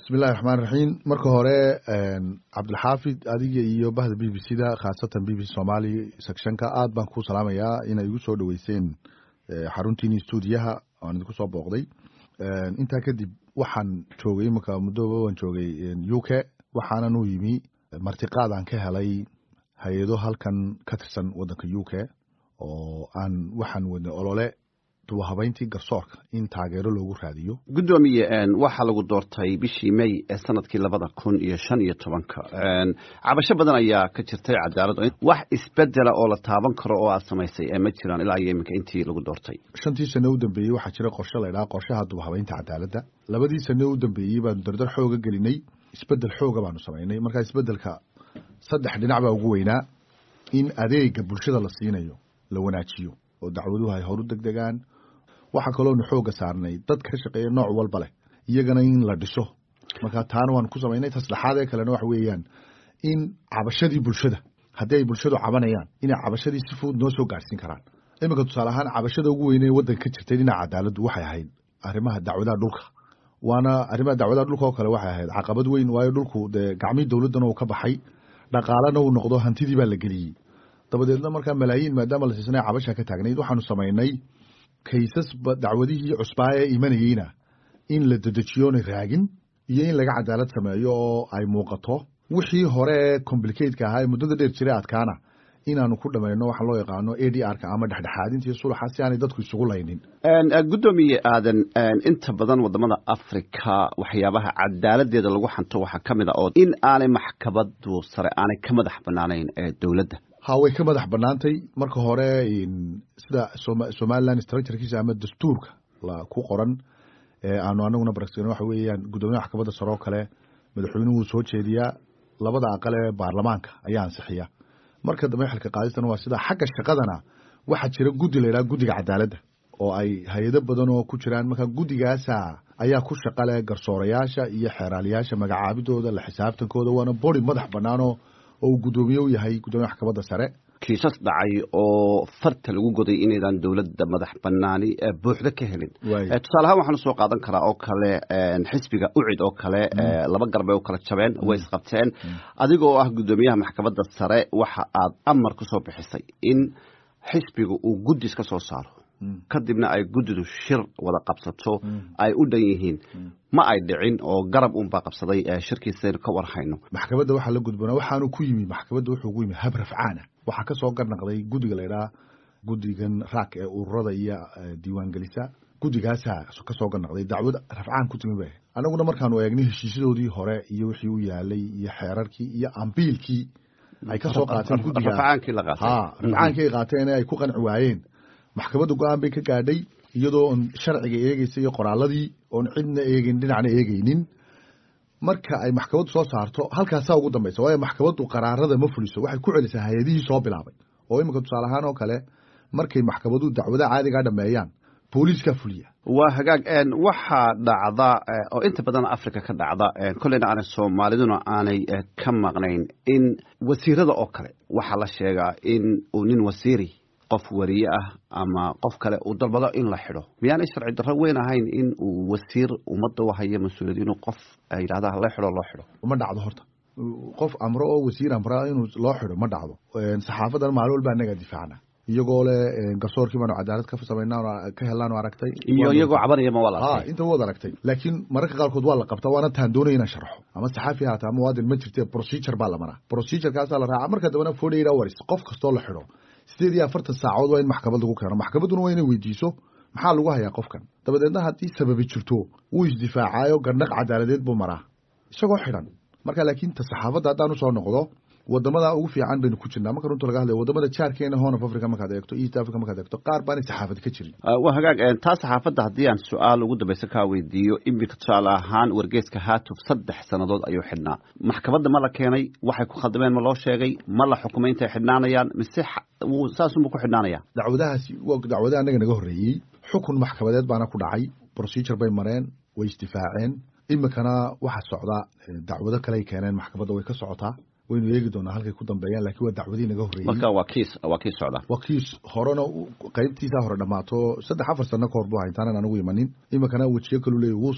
bismillahi raxmaan raxiim marka hore cabdilxaafid adiga iyo bahda b b c da khaasatan b b c somali sectionka aad baan ku salaamayaa inay igu soo dhaweyseen xaruntiini stuudiyaha aan idinku soo booqday intaa kadib waxaan joogay imanka muddoba waan joogay u k waxaanan u yimi martiqaad aan ka helay hay-ado halkan ka tirsan waddanka u k oo aan waxaan wadnay olole dubahabayntii garsoorka in taageero loogu raadiyo guddoomiye waxaa lagu doortay bishii may ee sanadkii labada kun iyo shan iyo tobanka cabasho badan ayaa ka jirtay cadaalad wax isbedela oo la taaban karo oo aad samaysay ma jiraan ilaa iyo iminka intii lagu doortay shantii sane u dambeeyey waxaa jira qorshe laydhaha qorshaha dubahabaynta cadaaladda labadii sane u dambeeyey baanu dardar xooga gelinay isbedel xooga baanu samaynay markaa isbedelka saddex dhinac baa ugu weynaa in adeega bulshada la siinayo la wanaajiyo oo dacwaduhu ay horu deg degaan waxaa kaloonu xooga saarnay dad ka shaqeeya nooc walba leh iyagana in la dhiso marka taana waan ku samaynay taslexaad ee kalena waxa weeyaan in cabashadii bulshada haddii ay bulshadu cabanayaan inay cabashadii si fudud noo soo gaarsiin karaan iminka tusaale ahaan cabashada ugu weyne waddanka ka jirtay dhinaca cadaaladdu waxay ahayd arrimaha dacwadaha dhulka waana arrimaha dacwadaha dhulka oo kale waxay ahayd caqabad weyn waayo dhulku dee gacmii dowladdana uu ka baxay dhaqaalena uu noqdo hantidii baa la geliyey dabadeedna markaa malaayiin maadaama la siisnay cabasha ka taagnayd waxaanu samaynay kaysas dacwadihii cusbaa ee imanayeyna in la dedejiyoona raagin iyo in laga cadaalad sameeyo oo ay muuqato wixii hore ee complicateka ahaa ee muddada dheer jiray adkaana inaanu ku dhamayno waxaa loo yaqaano a d r ka ama dhexdhexaadintii sulaxa si aanay dadku isugu laynin guddoomiye aadan inta badan wadamada africa waxyaabaha cadaaladeeda lagu xanto waxaa ka mid a oo in aanay maxkamadu sare aanay ka madax banaanayn ee dowladda ha way ka madax banaantay marka hore sida somaliland structurekiisa ama dastuurka ku qoran aanu anaguna baragsan waxa weeyaan guddoomiyaha maxkamadda sare oo kale madaxweynuhu wuu soo jeediyaa labada aqal ee baarlamaanka ayaa ansixiya marka dambe xilka qaadistana waa sida xagga shaqadana waxaa jira guddi la yidhaha guddiga cadaaladda oo ay hay-ado badan oo ku jiraan marka guddigaasa ayaa ku shaqa leh garsoorayaasha iyo xeeraaliyaasha magacaabidooda la xisaabtankooda waana bori madax banaanoo oo uu guddoomiye u yahay guddoomiyaha maxkamadda sare kiisas dhacay oo farta lagu goday inaydan dowladda madax banaani buuxda ka helin tusaale ahaan waxaanu soo qaadan karaa oo kale xisbiga ucid oo kale laba garbay u kala jabeen way isqabteen adigoo ah guddoomiyaha maxkamadda sare waxa aad amar ku soo bixisay in xisbiga uu guddis ka soo saaro kadibna ay guddidu shir wada qabsato ay u dhan yihiin ma ay dhicin oo garab unbaa qabsaday shirkiisaynu ka warhayno maxkamadda waxaa la gudboonaa waxaanu ku yimi maxkamadda wuxuu ku yimi hab rafcaana waxaa ka soo garnaqday guddiga la ydhaha guddigan raak ee ururada iyo diiwaangelisa guddigaasaa ka soo garnaqday dacwad rafcaan ku timi ba annaguna markaanu eegnay heshiisyadoodii hore iyo wixii u yaalay iyo xeerarkii iyo ambiilkii ay ka soo qaateen guddiga rafcaankii la qaatay ha rafcaankii ay qaateen ee ay ku qanci waayeen maxkamadda go-aan bay ka gaadhay iyadoo on sharciga eegeysa iyo qoraaladii oon cidna eegin dhinacna eegeynin marka ay maxkamaddu soo saarto halkaasaa ugu dambaysa waayo maxkamaddu qaraarada ma fuliso waxay ku celisaa hay-adihii soo bilaabay oo iminka tusaale ahaan oo kale markay maxkamaduhu dacwadaha caadigaa dhameeyaan booliiskaa fuliya waa hagaag waxaa dhacda oo inta badan africa ka dhacda kolleyna aanay soomaaliduna aanay ka maqnayn in wasiirada oo kale waxaa la sheegaa in uu nin wasiiri qof wariye ah ama qof kale uu dalbado in la xidho miyaanay sharci darro weyn ahayn in uu wasiir ummadda u hayo mas-uuliyad inuu qof yidhahda la xidho loo xidho ma dhacdo horta qof amro oo wasiir amra inuu loo xidho ma dhacdo saxaafadan maalin walba anagaa difaacna iyagoo le garsoorkii baanu cadaalad ka samaynaa ka helaanu aragtay iyo iyagoo cabanaya ma waa la ha inta waad aragtay laakiin mararka qaarkood waa la qabtaa waana taan doonaya inaan sharxo ama saxaafi haata ama muwaadin ma jirte procedure baa la maraa procedurkaasaa la raaca marka dambena forty eight hours qof kastoo la xidho sideed iyo afartan saacood waa in maxkamad lagu keeno maxkamadduna waa inay weydiiso maxaa lagu hayaa qofkan dabadeedna haddii sababi jirto wuu isdifaacaayo gandhaq cadaaladeed buu maraa isagoo xidhan marka laakiin ta saxaafadda haddaan usoo noqdo wadamada ugu fiican baynu ku jirnaa marka runta laga hadlaya wadamada jaarkeena horn of africa markaad eegto east africa markaad eegto qaar baanay saxaafad ka jirin waa hagaag taa saxaafadda haddii aan su-aal ugu dambaysa kaa weydiiyo iminka tusaale ahaan wargeeska haatuf saddex sannadood ayuu xidhnaa maxkamadda ma la keenay waxay ku khaldameen ma loo sheegay ma la xukumay intay xidhnaanayaan mise saasunbu ku xidhnaanaya dacwadahaasi waa dacwada annaga naga horreeyey xukun maxkamadeed baana ku dhacay procedure bay mareen way isdifaaceen iminkana waxa socda dacwado kaley keeneen maxkamadda way ka socotaa waynu eegi doonaa halkay ku dambeeyaan lakiin waa dacwadii naga horreeyey marka waa kiis waa kiis socda waa kiis horena qaybtiisaa hore dhammaato saddex afar sano ka hor buu hayntaanan anigu imanin iminkana wejiyo kalu leeya wuu